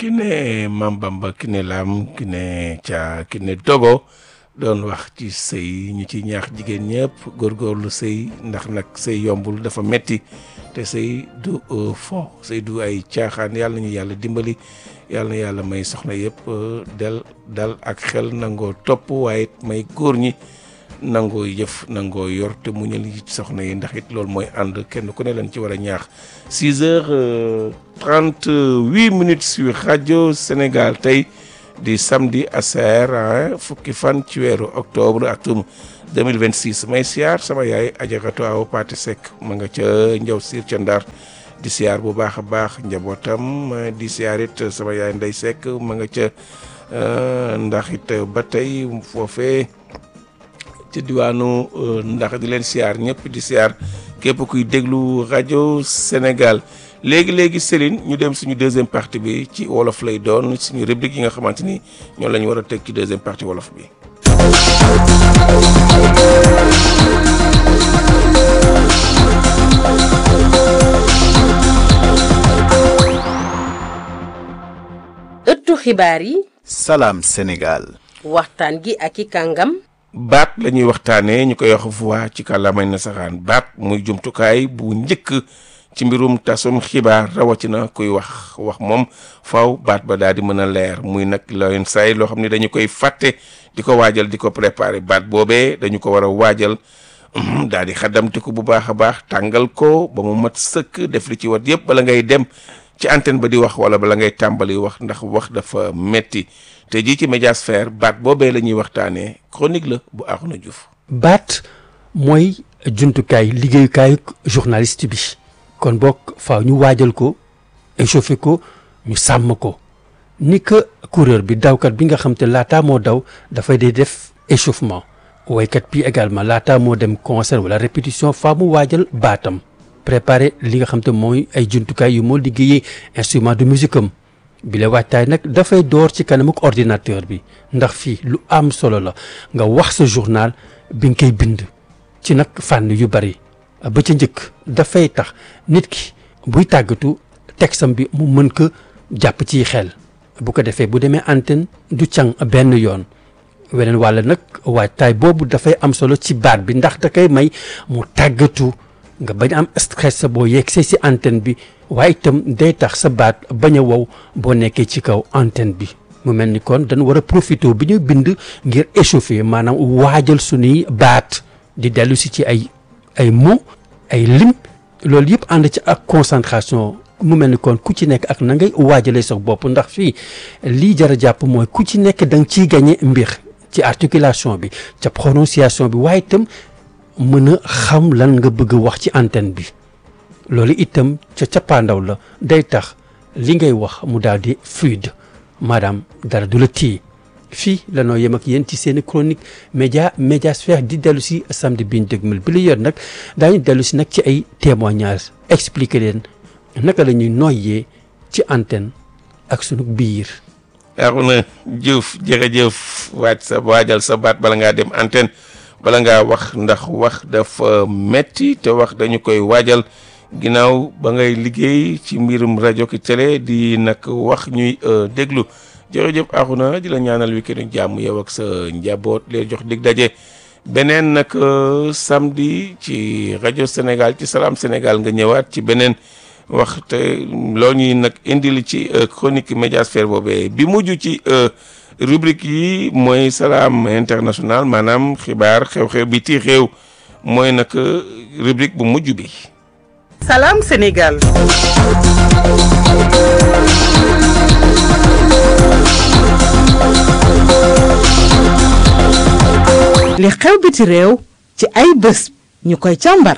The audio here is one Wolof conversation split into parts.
ki ne Mambamba ki ne Lam ki ne Ca ki ne Dogo doon wax ci sëy ñu ci ñaax jigéen ñëpp góorgóorlu sëy ndax nag sëy yombul dafa metti te sëy du fo sëy du ay caaxaan yàlla ñu yàlla dimbali yàlla na yàlla may soxna yëpp del dal ak xel nangoo topp waaye may góor ñi nangoo yëf nangoo yor te muñal yi ci soxna yi ndax it loolu mooy ànd kenn ku ne leen ci war a ñaax 6 heures 38 minutes sur rajo Sénégal tey di samedi aser fukki fan ci weeru octobre atum 2026 may siyaar sama yaay ajaratu aw Paate Seck ma nga ca njaw siir ca Ndar di siyaar bu baax a baax njabootam di siyaar it sama yaay Ndey Seck ma nga ca ndax it ba tey foofee ci diwaanu ndax di leen siyaar ñëpp di siyaar képp kuy déglu rajo Sénégal léegi léegi Céline ñu dem suñu deuxième partie bi ci wolof lay doon suñu rubrique yi nga xamante ni ñoo la ñu war a teg ci deuxième partie wolof bi. ëttu xibaar yi. salaam Sénégal. waxtaan gi ak i kàngam. baat la ñuy waxtaanee ñu koy wax voix ci kàllaamay nasaraan baat muy jumtukaay bu njëkk ci mbirum tasum xibaar rawatina kuy wax wax moom faaw baat ba daal di mën a leer muy nag loyen say loo xam ne dañu koy fàtte di ko waajal di ko préparer baat boobee dañu ko war a waajal daal di xaddamte ko bu baax a baax tàngal ko ba mu mat sëkk def li ci wat yëpp bala ngay dem ci antenne ba di wax wala bala ngay tàmbali wax ndax wax dafa metti te jii ci médiasphère baat boobee la ñuy waxtaanee chronique la bu Arouna Diouf. baat mooy jumtukaay liggéeyukaayu journaliste bi kon bokk faaw ñu waajal ko échauffé ko ñu sàmm ko ni que coureur bi dawkat bi nga xam te laataa moo daw dafay dee def échauffement waykat bi également laataa moo dem concert wala répétition faa mu waajal baatam préparer li nga xam te mooy ay jumtukaay yu moo liggéeyee instrument de musique am bi la waajtaay nag dafay door ci kanamuk ordinateur bi ndax fii lu am solo la nga wax sa journal bi nga koy bind ci nag fànn yu bari ba ca njëkk dafay tax nit ki buy tàggatu texam bi mu mën ko jàpp ci xel bu ko defee bu demee antenne du càng benn yoon weneen wàll nag waajtaay boobu dafay am solo ci baat bi ndax da koy may mu tàggatu nga bañ am stress boo yegsee si antenne bi waaye itam day tax sa baat bañ a wow boo nekkee ci kaw antenne bi mu mel ni kon dañu war a profité bi ñu bind ngir échauffer maanaam waajal suñuy baat di dellu si ci ay ay mots ay lim loolu yëpp ànd ci ak concentration mu mel ni kon ku ci nekk ak na ngay waajalee sa bopp ndax fii lii jar a jàpp mooy ku ci nekk da nga ciy gagné mbir ci articulation bi ca prononciation bi waaye itam mën a xam lan nga bëgg a wax ci antenne bi loolu itam ca cappaandaw la day tax li ngay wax mu daal di fluide maanaam dara du la téye fii lanoo yem ak yéen ci seen chronique média médiasphère di dellu si samedi biñ dëgmal bi la yor nag daañu dellu si nag ci ay témoignages expliquer leen naka la ñuy noyyee ci antenne ak sunu biir. Arouna Diouf jërëjëf waaj sa waajal sa baat bala ngaa dem antenne bala ngaa wax ndax wax dafa metti te wax dañu koy waajal ginnaaw ba ngay liggéey ci mbirum rajo ki télé di nag wax ñuy déglu jërëjëf Arouna di la ñaanal week-end jàmm yow ak sa njaboot leen jox dig daje beneen nag samedi ci rajo Sénégal ci Salam Sénégal nga ñëwaat ci beneen waxte loo ñuy nag indil ci chronique médiasphère boobee bi mujj ci rubrique yi mooy Salam International maanaam xibaar xew-xew bi ci réew mooy nag rubrique bu mujj bi. Salam Sénégal. li xew biti réew ci ay bés ñu koy càmbar.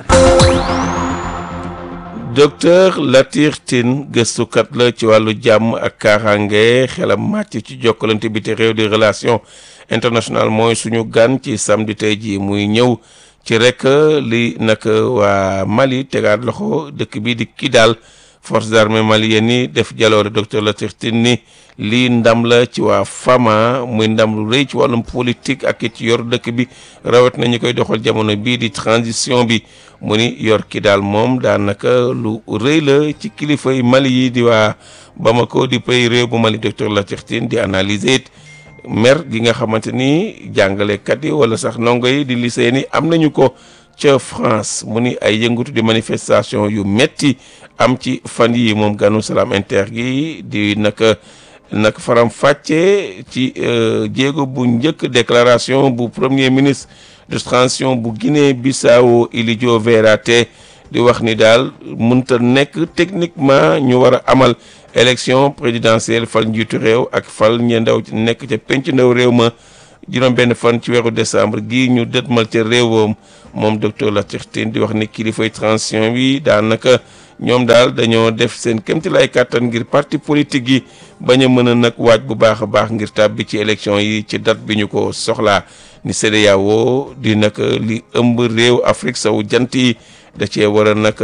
docteur Latir Tine gëstukat la ci wàllu jàmm ak kaaraange xelam màcc ci jokkalante biti réew di relation internationale mooy suñu gan ci samedi tey jii muy ñëw ci rek li nag waa Mali tegaat loxo dëkk bi di Kidal forces armées maliennes yi def jaloore docteur Latir Tine ni lii ndam la ci waa Fama muy ndam lu rëy ci wàllum politique ak it yor dëkk bi rawat na ñu koy doxal jamono bii di transition bi mu ni yor ki daal moom daanaka lu rëy la ci kilifa yi Mali yi di waa Bamako di pays réew bu Mali docteur Latir Tine di analyser it mer gi nga xamante ni jàngalekat yi wala sax ndongo yi di lycée ni am nañu ko ca France mu ni ay yëngatu di manifestation yu metti am ci fan yi moom ganu Salam Inter gi di naka nag faram fàcce ci jéego bu njëkk déclaration bu premier ministre de transition bu Guinée Bissau Ilijio Verate di wax ni daal mënta nekk techniquement ñu war a amal élection présidentielle fal njiitu réew ak fal ñe ndaw nekk ca penc ndaw réew ma juróom benn fan ci weeru décembre gii ñu dëtmal ca réewam moom docteur Latir Tine di wax ni kilifay transition bi daanaka ñoom daal dañoo def seen kémti lay kàttan ngir parti politique yi bañ a mën a nag waaj bu baax a baax ngir tàbbi ci élection yi ci date bi ñu ko soxlaa ni CEDEAO di nag li ëmb réew Afrique sowu jant yi da cee war a nag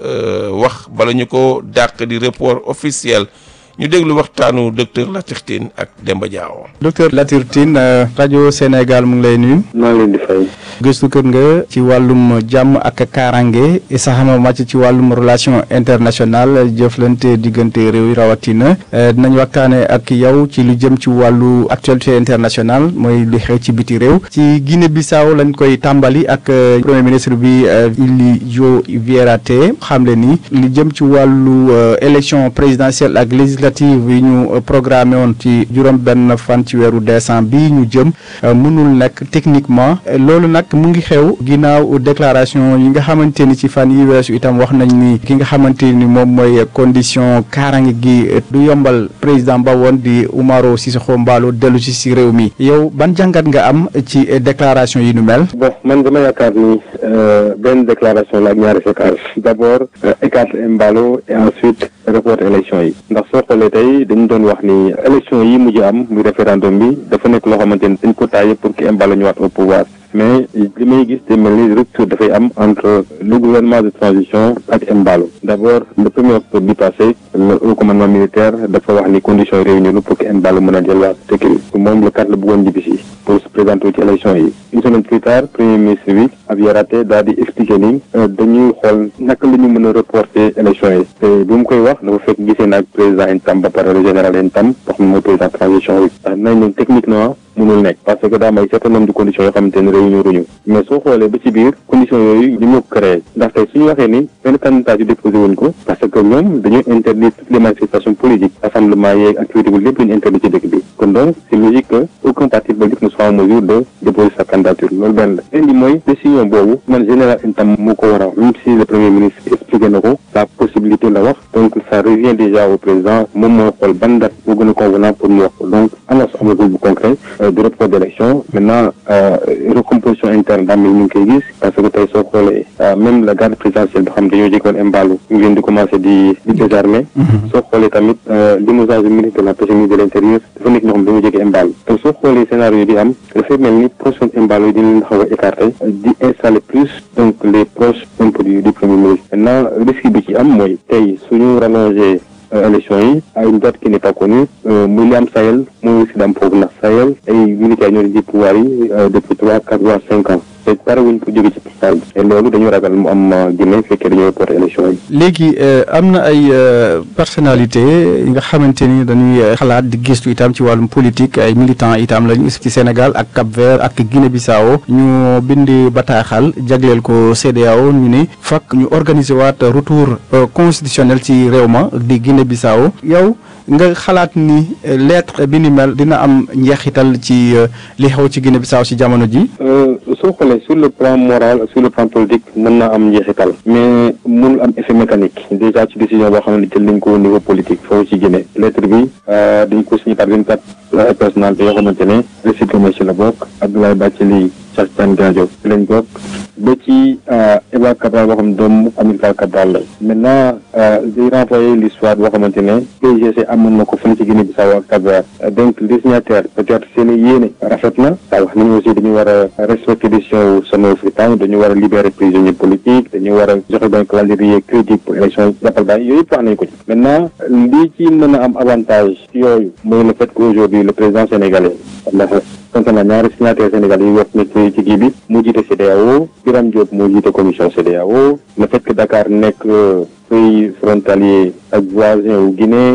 wax bala ñu ko dàq di report officiel ñu déglu waxtaanu docteur Latir Tine ak Demba Diawo. docteur Latir Tine rajo Sénégal mu ngi lay nuyu. maa ngi leen di fay. gëstu kër nga ci wàllum jàmm ak kaaraange saxama màcc ci wàllum relation internationale jëflante diggante réew yi rawatina dinañ waxtaane ak yow ci lu jëm ci wàllu actualité internationale mooy li xew ci biti réew ci Guinée Bissau lañ koy tàmbali ak premier ministre bi Ilijio Verate xamle ni li jëm ci wàllu élection présidentielle ak législative yi ñu programmé woon ci juróom benn fan ci weeru décembre bi ñu jëm mënul nekk techniquement loolu nag mu ngi xew ginnaaw déclaration yi nga xamante ni ci fan yi weesu itam wax nañ ni ki nga xamante ni moom mooy condition kaaraange gi du yombal président ba woon di Umaro Sissoco Embaló dellu si si réew mi yow ban jàngat nga am ci déclaration yi nu mel. bon man dama yaakaar ni benn déclaration la ak ñaari séquence d'abord écarter Embaló et ensuite report élection yi ndax soo xoolee tey dañu doon wax ni élection yi mujj am muy référendum bi dafa nekk loo xamante ni dañ ko taillé pour que Embaló ñëwaat au pouvoir. mais li may gis te mel ni rupture dafay am entre le gouvernement de transition ak Embaló d'abord le premier octobre bi passé le haut commandement militaire dafa wax ni conditions yi réunies pour que Embaló mën a delluwaat dëkk bi moom le quatre la bëggoon ñibbisi pour se présenter ci élection yi une semaine plus tard premier ministre bi Abiy Raté daal di expliquer ni dañuy xool naka la ñu mën a reporter élection yi te bi mu koy wax dafa fekk gisee naag président Ntam ba pare le général Ntam wax na mooy président transition yi ndax nañ leen techniquement mënul nekk parce que daa may certain nombre de conditions yoo xamante ne réunion ruñu mais soo xoolee ba ci biir conditions yooyu ñu ñoo ko créé ndax tey suñu waxee ni benn candidature déposé wuñ ko parce que ñoom dañoo interdire toutes les manifestations politiques rassemblement yeeg activité bu lépp lañu interdit ci dëkk bi kon donc c'est logique que aucun parti politique ne soit en mesure de déposer sa candidature loolu benn la indi mooy décision boobu man général Ntam moo ko war a même si le premier ministre expliqué na ko la possibilité la wax donc ça revient déjà au président moom mooy xool ban date moo gën a convenant pour mu wax ko donc annonce amagul bu concret de report d'élection maintenant recomposition interne daa mel ñu ngi koy gis parce que tey soo xoolee même la garde présidentielle bi xam dañoo jékkoon Embaló ñu leen di commencer di di désarmer soo xoolee tamit limogeage du ministre de la pêche ministre de l'intérieur dafa nekk ñoo xam dañoo jege Embaló te soo xoolee scénario bi am dafay mel ni position Embaló yi dina leen xaw a écarter di installer plus donc les proches un peu du du premier ministre maintenant risque bi ci am mooy tey suñu rallonger élection yi à une date qui n'est pas connue muy li am Sahel mooy aussi daam foofu ndax Sahel ay militaires ñoo di pouvoir yi depuis trois quatre voire cinq ans te pare wuñ ko jóge ci pouvoir bi et loolu dañu ragal mu am Guinée fekkee dañoo reporté élection yi léegi am na ay personnalité yi nga xamante ni dañuy xalaat di gistu itam ci wàllum politique ay militants itam lañu ci Sénégal ak Cap-Vert ak Guinée-Bissau ñu bindi bataaxal jagleel ko CEDEAO ñu ni fakk ñu organiser waat retour constitutionnel ci réew ma di Guinée-Bissau yow nga xalaat ni lettre bi ni mel dina am njeexital ci li xew ci Guinée-Bissau ci jamono ji soo xoolee sur le plan moral sur le plan politique mën na am njeexital mais mënul am effet mécanique déjà ci décision boo xam ne jël nañ ko au niveau politique foofu ci Guinée lettre bi dañ ko signé par vingt quatre personnalités yoo xamante ne Récépissé Maïssa la bokk Abdoulaye Bathily Cheikh Tidiane Gadio ci lañ bokk ba ci Eba Cabral boo xam ne doomu Amilcar Cabral la maintenant day renvoyer l'histoire boo xamante ne PGC amoon na ko fële ci Guinée Bissau ak Cap-Vert donc les signataires peut-être seen yéene rafet na saa wax nañu aussi dañu war a respecter décision wu Sonko Africain dañu war a libérer prisonniers politiques dañu war a joxe benn calendrier crédible pour élection jàppal bàyyi yooyu yëpp wax nañu ko ci maintenant lii ci mën a am avantage yooyu mooy le fait qu'aujourd'hui le président sénégalais ndax sant na ñaari signataires sénégalais yi wax nekk ci kii bi mu jiite CEDEAO Birame Diop moo jiite commission CEDEAO le fait que Dakar nekk pays frontalier ak voisin wu Guinée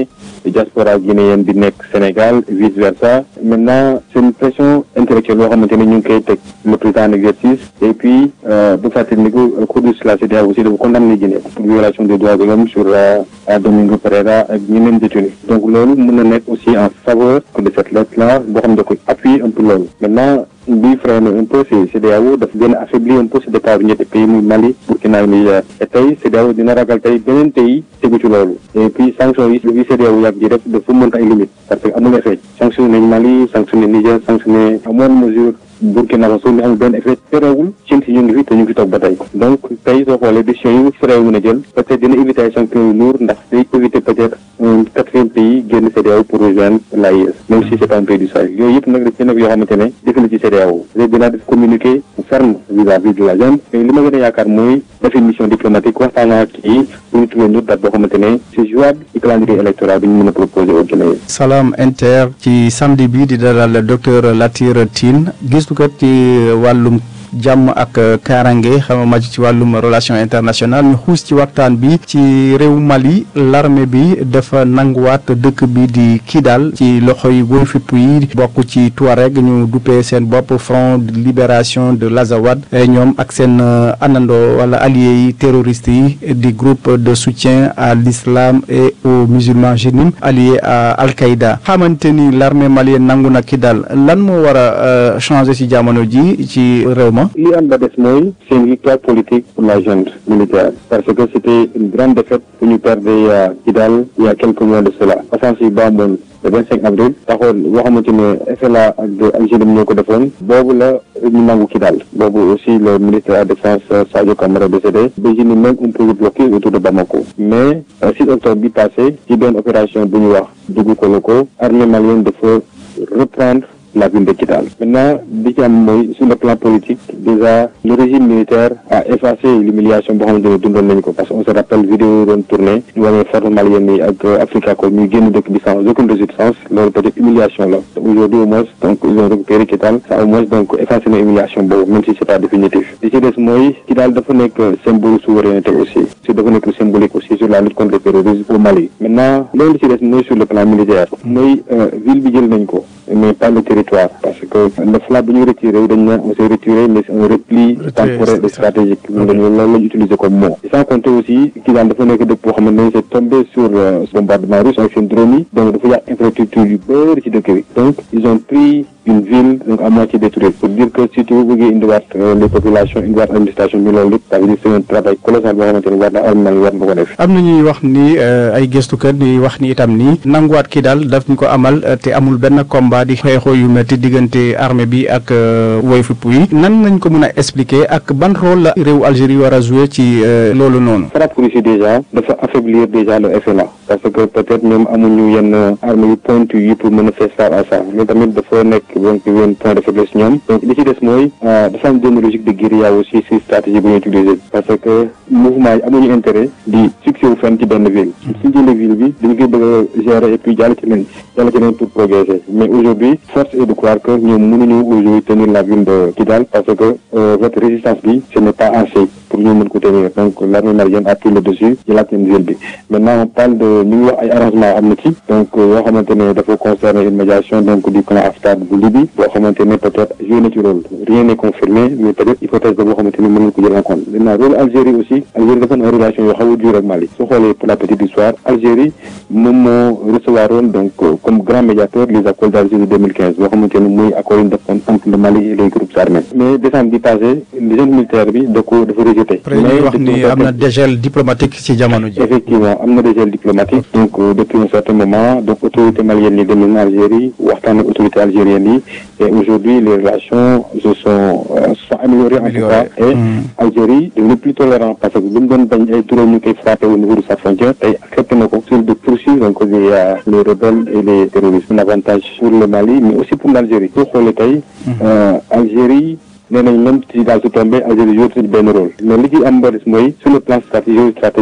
diaspora guinéenne bi nekk Sénégal vice versa maintenant c'est une pression intellectuelle boo xamante ne ñu ngi koy teg le président en exercice et puis bu fàttali ni ko cour de la CEDEAO aussi dafa condamné Guinée pour violation des droits de l'homme sur Domingo Pereira ak ñeneen détenus donc loolu mën na nekk aussi en faveur de cette lettre là boo xam ne da koy appuyer un peu loolu maintenant luy freiné un peu si CEDEAO dafa gën a affaiblir un peu si départ bi ñetti pays muy Mali Burkina ak Niger et tey CEDEAO dina ragal tey beneen pays tegu ci loolu et puis sanction yi bi CEDEAO yàgg ji def dafa mën ay limite parce que amul effet sanctionné nañ Mali sanctionné Niger sanctionné à moindre mesure Burkina Faso mi amul benn effet terewul cin si ñu ngi fi te ñu ngi fi toog ba tey donc tey soo xoolee décision yi CEDEAO mën a jël peut-être dina éviter ay sanctions yu lourd ndax day éviter peut-être un quatrième pays génn CEDEAO pour rejoindre l'AIS même si c'est pas un pays du Sahel yooyu yëpp nag daf ci nekk yoo xamante ne defe na ci CEDEAO dina def communiqué ferme vis-à-vis de la zone mais li ma gën a yaakaar mooy def une mission diplomatique waxtaan ak kii pour ñu trouver une autre date boo xamante ne c'est jouable ci calendrier électoral bi ñu mën a proposer au Guinée Salam Inter ci samedi bi di dalal docteur Latir Tine gëstukat ci wàllum jàmm ak kaaraange xama màcc ci wàllum relation internationale ñu xuus ci waxtaan bi ci réew Mali l'armée bi dafa nanguwaat dëkk bi di Kidal ci loxo yi woy fipp yi bokk ci Touareg ñu duppee seen bopp front de libération de l'Azawad ñoom ak seen anandoo wala alliés yi terroristes yi di groupe de soutien à l'islam et aux musulmans jénim alliés à Al-Qaïda xamante ni l'armée malienne nangu na Kidal lan moo war a changer ci jamono ji ci réew ma li am ba des mooy c'est une victoire politique pour la junte militaire parce que c'était une grande défaite bu ñu perdre à Kidal il y a quelques mois de cela offensive ba amoon le 25 avril taxoon boo xamante ne FLA ak Algérie ñoo ko defoon boobu la ñu nangu Kidal boobu aussi le ministre de la défense Sadio Camara décédé Belgique même un peu bloqué autour de Bamako mais 6 octobre bi passé ci benn opération bu ñu wax dugg Koloko armée malienne dafa reprendre la ville de Kidal. Maintenant, li ci am mooy sur le plan politique déjà le régime militaire a effacé l'humiliation boo xamante ne dundoon nañu ko parce que on se rappelle vidéo doon tourné ñu wane force malienne yi ak Africa ko ñuy génn dëkk bi sans aucune résistance loolu peut-être humiliation la aujourd'hui au moins donc ils ont récupéré Kidal ça au moins donc effacé na humiliation boobu même si c'est pas définitif li ci des mooy Kidal dafa nekk symbole souveraineté aussi si dafa nekk symbolique aussi sur la lutte contre le terrorisme au Mali maintenant loolu li ci des mooy sur le plan militaire mooy ville bi jël nañ ko mais pas le territoire parce que le FLA bu ñu retiré wu dañ ne on s'est retiré mais c'est un repli temporaire et stratégique loolu loolu la ñu utiliser comme mot sans compter aussi Kidal dafa nekk dëkk boo xam ne c'est tombé sur bombardement russe ak seen drone yi donc dafa yàq infrastructure yu bëri ci dëkk bi donc ils ont pris une ville donc à moitié détruite pour dire que surtout bu bëggee indiwaat les populations indiwaat administration bi loolu lépp ça veut dire c'est un travail colossal boo xamante ne war na armal war na ko def am na ñuy wax ni ay gëstukat ñuy wax ni itam ni nanguwaat kii daal daf ñu ko amal te amul benn combat di xeexoo yu metti diggante armée bi ak woy fipp yi nan nañ ko mën a expliquer ak ban rôle la réew Algérie war a jouer ci loolu noonu frappe Russie déjà dafa affaiblir déjà le FLA parce que peut-être ñoom amuñu yenn armes yu pointu yi pour mën a faire face à ça mais tamit dafa nekk donc yenn point de faiblesse ñoom donc li ci des mooy dafa am benn logique de guérilla aussi si stratégie bu ñu utiliser parce que mouvement yi amuñu intérêt di fixé wu fenn ci benn ville suñ jëlee ville bi dañu koy bëgg a gérer et puis jàll ci leen jàll ci leen pour progresser mais aujourd'hui force est de croire que ñoom mënuñu aujourd'hui tenir la ville de Kidal parce que votre résistance bi ce n'est pas assez pour ñu mën ko tenir donc l'armée malienne a pris le dessus jëlaat leen ville bi maintenant on parle de ñu ngi wax ay arrangement am na ci donc yoo xamante ne dafa concerner une médiation donc du clan Haftar bu Libye boo xamante ne peut-être joué na ci rôle rien n'est confirmé mais peut-être hypothèse boo xamante ne mën nañu ko jël en compte maintenant rôle Algérie aussi Algérie dafa na relation yoo xaw a dur ak Mali soo xoolee pour la petite histoire Algérie moom moo recevoir woon donc comme grand médiateur les accords d'Alger de 2015 boo xamante ne muy accord yi defoon entre le Mali et les groupes armés mais décembre bi passé le jeune militaire bi da ko dafa rejeté mais wax ni am na dégel diplomatique ci jamono ji effectivement am na dégel diplomatique donc depuis un certain moment donc autorité malienne yi dem nañ Algérie waxtaan ak autorité algérienne yi et aujourd'hui les relations se sont se sont améliorées en tout cas et Algérie devenu plus tolérant parce que lu mu doon bañ ay turam ñu koy frappé au niveau de sa frontière tey accepté na ko sur de poursuivre donc les les rebelles et les terroristes un avantage pour le Mali mais aussi pour l'Algérie soo xoolee tey Algérie nee nañ même si daal su tombé Algérie joué ci benn rôle mais li ci am ba des mooy sur le plan stratégique stratégique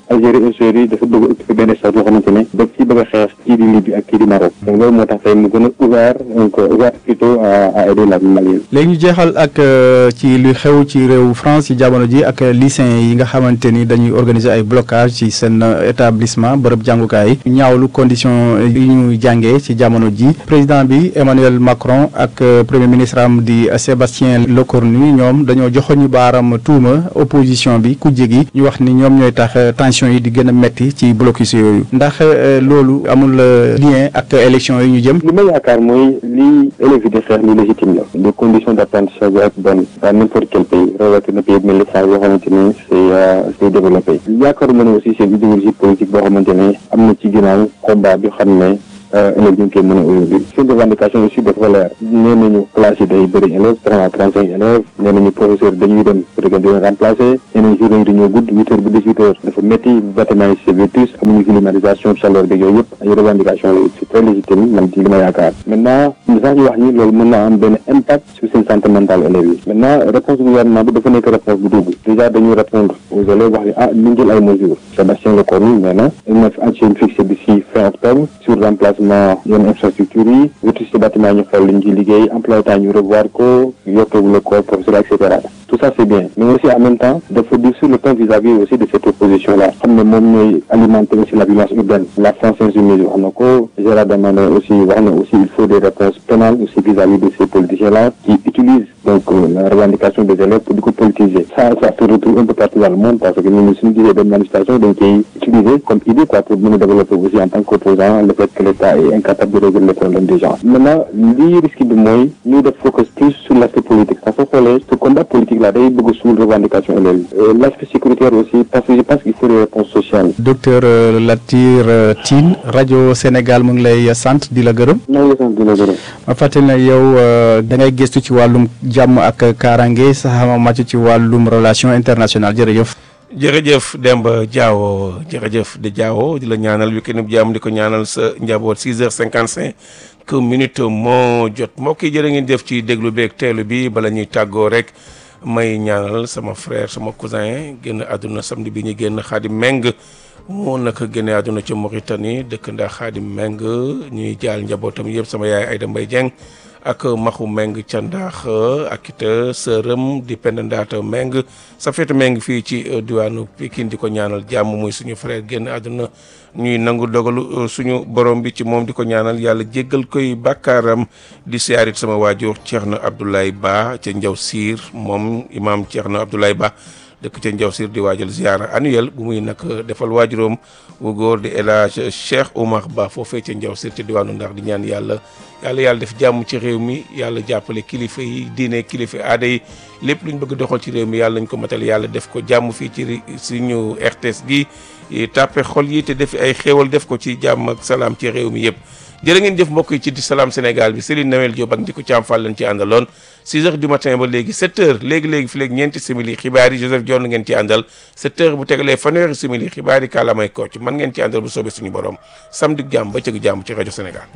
Algérie aujourd'hui dafa bëgg a occuper benn espace boo xamante ne daf ci bëgg a xeex kii di Libye ak kii di Maroc donc loolu moo tax tey mu gën a ouvert donc ouvert plutôt à à aider la Malienne. léegi ñu jeexal ak ci lu xew ci réew France ci jamono ji ak lycéens yi nga xamante ni dañuy organiser ay blocage ci seen établissement bërëb jàngukaay yi ñaawlu condition yi ñu jàngee ci jamono ji président bi Emmanuel Macron ak premier ministre am di Sébastien Lecornu ñoom dañoo joxoñu baaram tuuma opposition bi ku jégi ñu wax ni ñoom ñooy tax tension yi di gën a metti ci blocus yooyu ndax loolu amul lien ak élection yi ñu jëm li ma yaakaar mooy li élèves yi di xeex li légitime la les conditions d'apprentissage doivent être bonnes dans n'importe quel pays rawatina pays mel ni France boo xamante ne c'est c'est développé yaakaaruma ne aussi seen idéologie politique boo xamante ne am na ci ginnaaw combat bi xam ne élèves ñu ngi koy mën a aujourd'hui seen revendication aussi dafa leer nee nañu classe yi day bëri élèves trente à trente cinq élèves nee nañu professeur dañuy dem peut-être di leen remplacer nee nañu journée yi dañoo gudd huit heures ba dix huit heures dafa métti bâtiment yi c'est vétus amuñu climatisation chaleur bi yooyu yëpp ay revendication la c'est très légitime man ci li ma yaakaar maintenant ñu sax ñu wax ñi loolu mën naa am benn impact sur seen santé mentale élèves yi maintenant réponse gouvernement bi dafa nekk réponse bu dugg déjà dañuy répondre aux élèves wax ni ah ñu jël ay mesures Sébastien Lecornu nee na il na fi fixé d'ici fin octobre sur remplacement yenn infrastructure yi vétusté bâtiment ñu xool liñ ci liggéey emploi temps ñu revoir ko yokkewu le corps professeur et cetera tout ça c'est bien mais aussi en même temps dafa dire sur le plan vis-à-vis aussi de cette opposition là xam ne moom ñooy alimenter aussi la violence urbaine la France insoumise wax na ko Gérard Darmanin aussi wax na aussi il faut des réponses pénales aussi vis-à-vis de ces politiciens là qui utilisent donc la revendication des élèves pour di ko politiser ça ça se retrouve un peu partout dans le monde parce que ñun suñu gisee benn manifestation dañ koy utiliser comme idée quoi pour mën a développer aussi en tant qu'opposant le fait que l'État est incapable de résoudre les problèmes des gens maintenant lii risque bi mooy ñu def focus plus sur l'aspect politique parce que xoolee ce combat politique là day bëgg suul revendication élèves yi l'aspect sécuritaire aussi parce que je pense qu'il faut des réponses sociales docteur Latir Tine rajo Sénégal mu ngi lay sant di la gërëm maa ngi sant di la gërëm ma fàttali ne yow da ngay gëstu ci wàllum jàmm ak kaaraange sa xam màcc ci wàllum relation internationale jërëjëf jërëjëf Demba Diawo jërëjëf de Diawo di la ñaanal week-end bu jàmm di ko ñaanal sa njaboot 6 heures 55 que minute moo jot mbokk yi jërë ngeen def ci déglu beeg teelu bi bala ñuy tàggoo rek may ñaanal sama frère sama cousin génn àdduna samedi bi ñu génn Xaadim Meng moo naka génne àdduna ca Mauritanie dëkk ndax Xaadim Meng ñuy jaal njabootam yëpp sama yaay Ayda Mbaye Dieng ak maxu meng ca ndaax ak it sërëm di pend ndaata meng sa feetu meng fii ci diwaanu Pikine di ko ñaanal jàmm muy suñu frère génn àdduna ñuy nangu dogalu suñu borom bi ci moom di ko ñaanal yàlla jéggal koy bàkkaaram di siyaarit sama waajur Thierno Abdoulaye Ba ca Njaw Siir moom imaam Thierno Abdoulaye Ba dëkk ca Njaw Siir di waajal ziara annuel bu muy nag defal waajuróom wu góor di El Hadj Cheikh Oumar Ba foofee ca Njaw Siir ca diwaanu ndax di ñaan yàlla yàlla yàlla def jàmm ci réew mi yàlla jàppale kilifa yi diine kilifa aada yi lépp lu ñu bëgg doxal ci réew mi yàlla nañ ko matal yàlla def ko jàmm fii ci suñu RTS gi tàppe xol yi te def ay xéewal def ko ci jàmm ak salaam ci réew mi yëpp jërë ngeen jëf mbokk yi ci di salaam Sénégal bi Céline Noël Diop ak Ndickou Thiam Fall leen ci àndaloon 6 heures du matin ba léegi 7 heures léegi-léegi fi léegi ñeenti simili xibaar yi Joseph Dione ngeen ci àndal 7 heures bu tegalee fanweeri simili xibaar yi kàllaamay kocc man ngeen ci àndal bu soobee suñu borom samedi jàmm ba cëg jàmm ci rajo Sénégal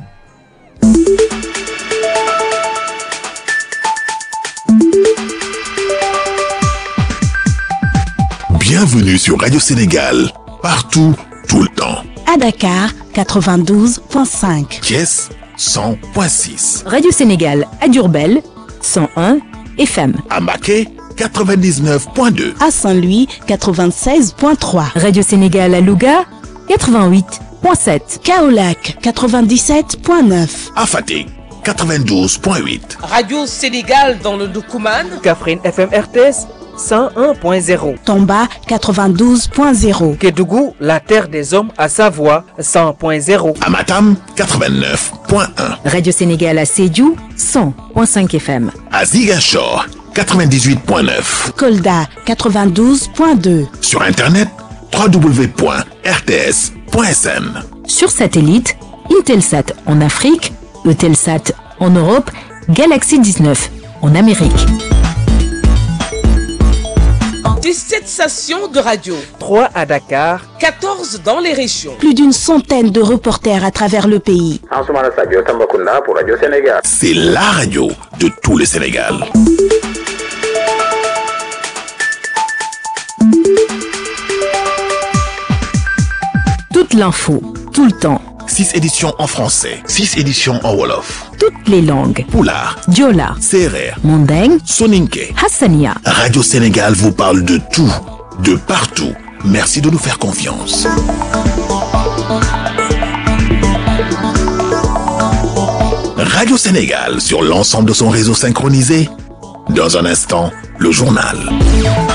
Bienvenue sur Radio Sénégal, partout, tout le temps. À Dakar, 92.5. Thiès, 100.6. Radio Sénégal à Diourbel, 101 FM. À Maquet, 99.2. À Saint-Louis, 96.3. Radio Sénégal à Louga, 88.7. Kaolac, 97.9. À Fatick, 92.8. Radio Sénégal dans le Doukouman. Kaffrine FM RTS. 101.0. Tomba 92.0. Kédougou, la terre des hommes à Savoie 100.0. Amatam 89.1. Radio Sénégal à Sédhiou 100.5 FM. À Ziguinchor 98.9. Kolda 92.2. Sur internet www.rts.sn. Sur satellite, Intelsat en Afrique, Eutelsat en Europe, Galaxy 19 en Amérique. 17 stations de radio. 3 à Dakar. 14 dans les régions. Plus d'une centaine de reporters à travers le pays. C'est la radio de tout le Sénégal. toute l'info, tout le temps, 6 éditions en français, 6 éditions en Wolof, toutes les langues. Poulard, Diola, Serer, Mandeng, Soninke. Hassania. Radio Sénégal vous parle de tout, de partout. Merci de nous faire confiance. Radio Sénégal sur l'ensemble de son réseau synchronisé. Dans un instant, le journal.